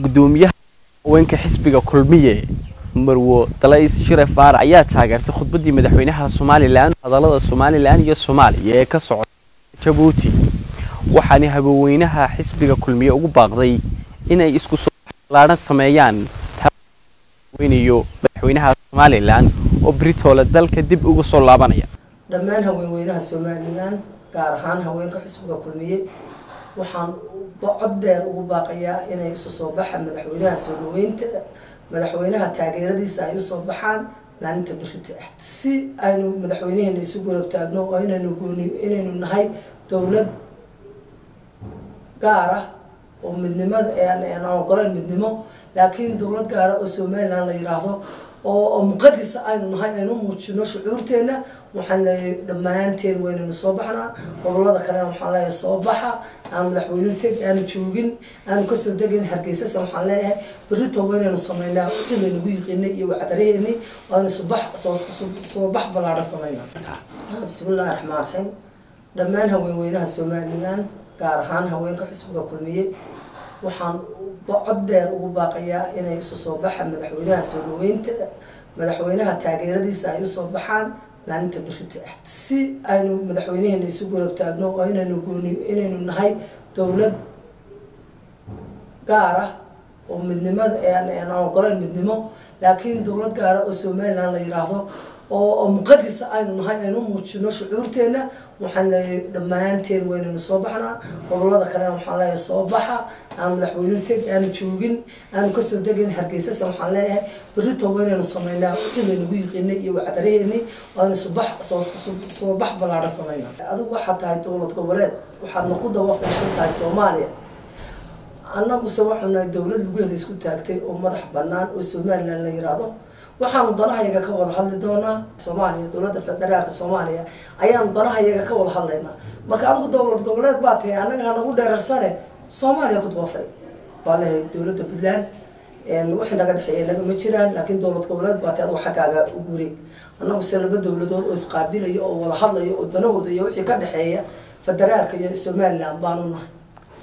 gudoomiyaha haweenka xisbiga kulmiye marwo dalays shire faarac ayaa taageertay khudbadii madaxweynaha somalilan hadallada somalilan iyo soomaaliya ee ka socda jabuuti waxaana habaweynaha xisbiga kulmiye ugu baaqday inay isku soo laahan sameeyaan weynayo madaxweynaha somalilan oo britoole dalka dib uga soo laabanaya dhammaan haweenweynaha somalilan gaar ahaan haweenka xisbiga kulmiye waxaan cod dheer ugu baaqayaa inay isu soo baxa madaxweynaha soo dhaweynta madaxweynaha taageeradiisa ay usoo baxaan maalinta birita ah si aynu madaxweynaheena isu garab taagno oo inaynu gooni inaynu nahay dowlad gaar ah oo midnimada aan ogoleyn midnimo laakiin dowlad gaara oo somalilan la yiraahdo oo muqadisa aynu nahay aynu muujino shucuurteena waxaan leeyahay dhammaanteen waynaynu soo baxnaa gobolada kalena waxaan leeyahay soo baxa aan madaxweynuhu teg aanu joogin aanu kasoo degayn hargeysasa waxaan leeyahay berito waynaynu sameynaa wixii laynagu yiqiinay iyo wacdaraheeni waanu subax soo bax ballaaran sameynaa bismillahi raxmaan raxiim dhammaan haweenweynaha somalilan gaar ahaan haweenka xisbiga kulmiye waxaan cod dheer ugu baaqayaa inay isu soo baxa madaxweynaha soo dhaweynta madaxweynaha taageeradiisa ay usoo baxaan maalinta birita ah si aynu madaxweynaheena isu garab taagno oo inaynu gooni inaynu nahay dowlad gaar ah oo midnimada aan ogoleyn midnimo laakiin dowlad gaara oo somalilan la yiraahdo oo muqadisa aynu nahay aynu muujino shucuurteena waxaan leeyahay dhammaanteen waynaynu soo baxnaa gobolada kalena waxaan leeyahay soo baxa aan madaxweynuhu teg aanu joogin aanu kasoo degayn hargeysasa waxaan leeyahay berito waynaynu sameynaa wixii laynagu yiqiinay iyo wacdaraheeni waanu subax soo bax ballaaran sameynaa adigu waxaad tahay dowlad goboleed waxaadna ku dawafashan tahay soomaaliya annaguse waxaanu nahay dowlad lugaheeda isku taagtay oo madax banaan oo somalilan la yiraahdo waxaanu danahayaga ka wada hadli doonaa soomaaliya dowladda federaalka soomaaliya ayaanu danahayaga ka wada hadlaynaa marka adigu dowlad goboleed baa tahay annaga hanagu dheerarsane soomaaliya ku dawafay baa lehay dowladda puntland wixii naga dhexeeya naga ma jiraan laakiin dowlad goboleed baa tahay adigu xaggaaga u guuray annagu se laba dowladood oo isqaabilayo oo wada hadlayo oo danahooda iyo wixii ka dhexeeya federaalka iyo somalilan baanu nahay